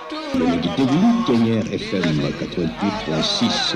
Yéen a ngi déglu Dernier FM 88.6.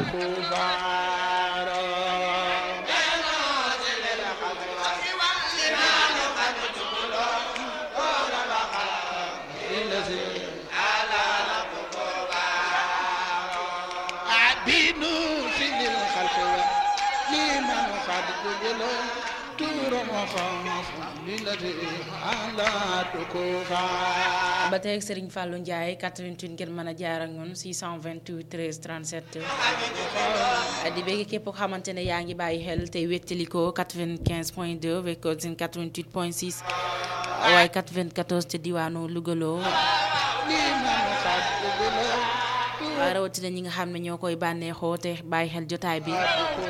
ba tey ak Serigne Fallou Ndiaye 88 ngeen mën a jaar ak ñun 628 13 37 di bëgg képp koo xamante ne yaa ngi bàyyi xel tey wéttalikoo 95 point 2 Wekosin 88 point 6 waaye 94 te diwaanu Lougaloo waaye rawatina ñi nga xam ne ñoo koy bànneexoo te bàyyi xel jotaay bi.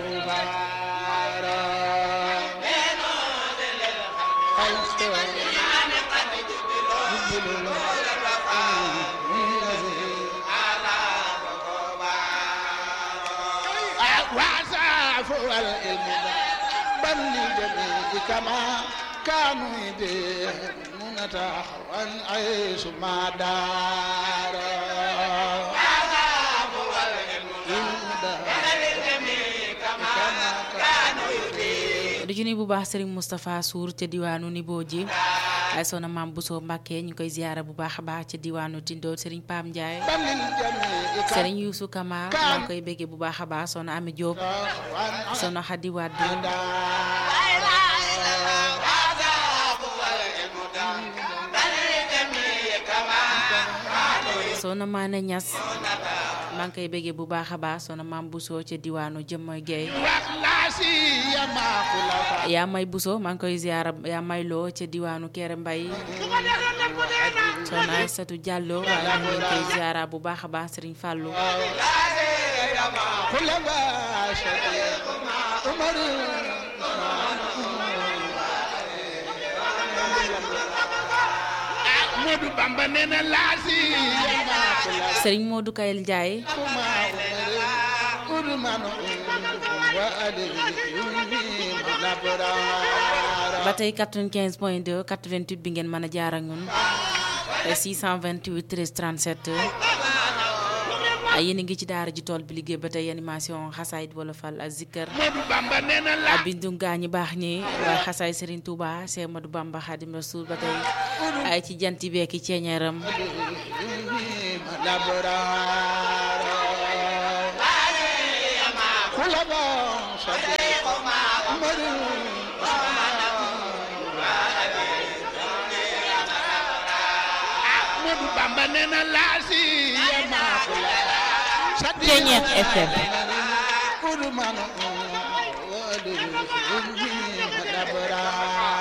كما كانوا يدينون وان عيش ما دار du ci nuyu bu baax Serigne Moustapha Sour ca diwaanu Nibo ji ay sona maam Bousso Mbacke ñu koy ziyaara bu baax a baax ca diwaanu Tindo Serigne Pam Ndiaye Serigne Youssou Kama maa ngi koy béggee bu baax a baax sona Ami Diop sona Khady Wade soxna Maane Ñas maa ngi koy bëggee bu baax a baax soxna maam Bousso ca diwaanu Jëmmoy Guèye yaa may Bousso maa ngi koy ziyaara yaa may loo ca diwaanu Kéré Mbay soxna Aysatu Jàllo waaye ñu ngi koy ziyaara bu baax a baax Sëriñ Fàllu Modou Bamba nee na laasi Sëriñ Modou Kayel Ndiaye ba tey 95 point 2 88 bi ngeen mën a jaar ak ñun 628 13 37 ay yéen a ngi ci daara ji tool bi liggéey ba tey animation xasaayit wala fal ak zikkër Modou Bamba nee na la ak bindu gaa ñi baax ñi waaye xasaay Serigne Touba Cheikh Modou Bamba Khadim Rasoul ba tey ay ci janti beeki ceeñeeram Modou Bamba nee na laasi Ceeñeer FM Kudu manu wadu